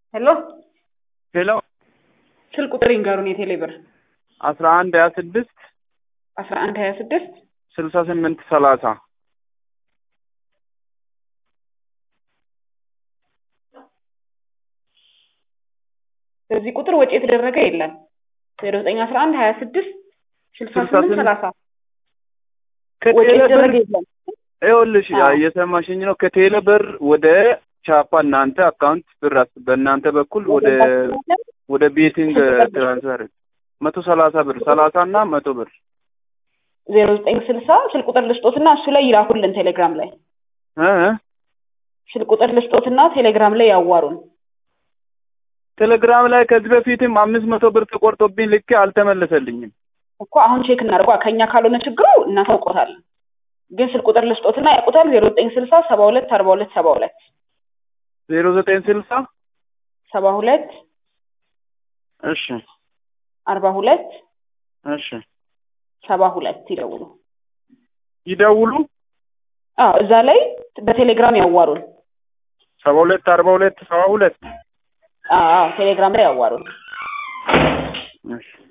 ሄሎ ሄሎ ስልክ ቁጥር ይንገሩን የቴሌ ብር አስራ አንድ ሀያ ስድስት አስራ አንድ ሀያ ስድስት ስልሳ ስምንት ሰላሳ በዚህ ቁጥር ወጪ የተደረገ የለም ዜሮ ዘጠኝ አስራ አንድ ሀያ ስድስት ስልሳ ስልሳ ስምንት ስምንት ሰላሳ ወጪ ከቴሌ ብር የተደረገ የለም ይኸውልሽ አዎ። እየሰማሽኝ ነው ከቴሌ ብር ወደ ቻፓ እናንተ አካውንት ብር አስ- በእናንተ በኩል ወደ ወደ ቤቲንግ ትራንስፈር መቶ ሰላሳ ብር ሰላሳ እና መቶ ብር ዜሮ ዘጠኝ ስልሳ ስልክ ቁጥር ልስጦትና እሱ ላይ ይላኩልን ቴሌግራም ላይ እ እ ስልክ ቁጥር ልስጦትና ቴሌግራም ላይ ያዋሩን ቴሌግራም ላይ ከዚህ በፊትም አምስት መቶ ብር ተቆርጦብኝ ልኬ አልተመለሰልኝም። እኮ አሁን ቼክ እናድርጓ ከኛ ካልሆነ ችግሩ እናሳውቆታለን ግን ስልክ ቁጥር ልስጦትና ያውቁታል ዜሮ ዘጠኝ ስልሳ ሰባ ሁለት አርባ ሁለት ሰባ ሁለት ዜሮ ዘጠኝ ስልሳ ሰባ ሁለት እሺ አርባ ሁለት እሺ ሰባ ሁለት ይደውሉ ይደውሉ አዎ እዛ ላይ በቴሌግራም ያዋሩን ሰባ ሁለት አርባ ሁለት ሰባ ሁለት አዎ ቴሌግራም ላይ ያዋሩን እሺ